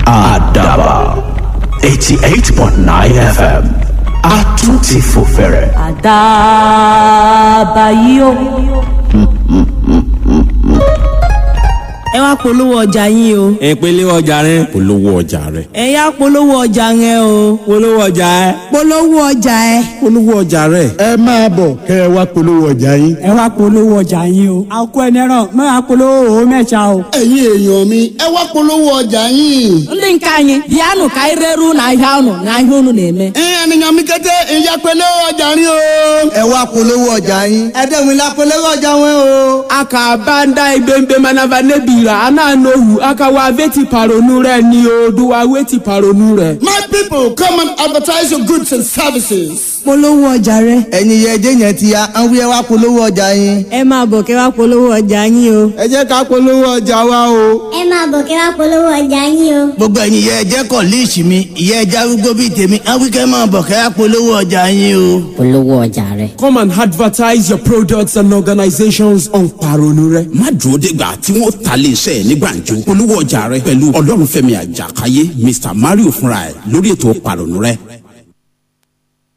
àdàbà eighty eight point nine fm a tún ti fò fẹ̀rẹ̀. àdàbà yìí o. ẹ wá polówó ọjà yín o ìpele ọjà rẹ polówó ọjà rẹ ẹ yá polówó ọjà yẹn o polówó ọjà ẹ polówó ọjà ẹ. polówó ọjà rẹ. ẹ máa bọ̀ kẹ́ ẹ wá polówó ọjà yín. ẹ wá polówó ọjà yín o àkó ẹnẹrán máa polówó òwò mẹ́ta o. ẹ̀yin èèyàn mi ẹ wá polówó ọjà yín. ndị nke anyị bịanụ ka anyị reru n'ahịa ụnụ n'ahịa ụnụ na-eme ẹ ènìyàn mi kété ìyá polówó ọjà yín o. ẹ wá polówó ọjà yín ẹ dẹ́gun ilá polówó ọjà wọn o. aka banda ibembe manava nebira ananohu aka wa veti paronu rẹ ni o do wa weti paronu rẹ. my people come and advertise your goods and services. polówó ọjà rẹ. ẹ̀yin yẹ ẹjẹ́ yẹn ti ya àwọn wíyẹn wá polówó ọjà yín. ẹ máa bọ̀ kẹ́ wá polówó ọjà yín o. ẹ jẹ́ ká polówó ọjà wa o. ẹ máa bọ̀ kẹ́ wá polówó ọjà yín o. gbogbo ẹ̀yin yẹ ẹjẹ́ kọ̀ líìsì mi ìyẹ́ ẹja arúgbó bíi tèmi àwọn wíkẹ́ máa bọ̀ kẹ́ wá polówó ọjà yín o. polówó ọjà rẹ. come and advertise your products and organizations on paronu rẹ. má dúró dégbà tí wọ́n ta lé iṣẹ́ ní gbàǹjo polówó ọjà rẹ pẹ̀lú ọlọ́runfẹ́mi àjàkáyé mr mario fúnra ẹ̀ lórí ètò pàrọ̀nù rẹ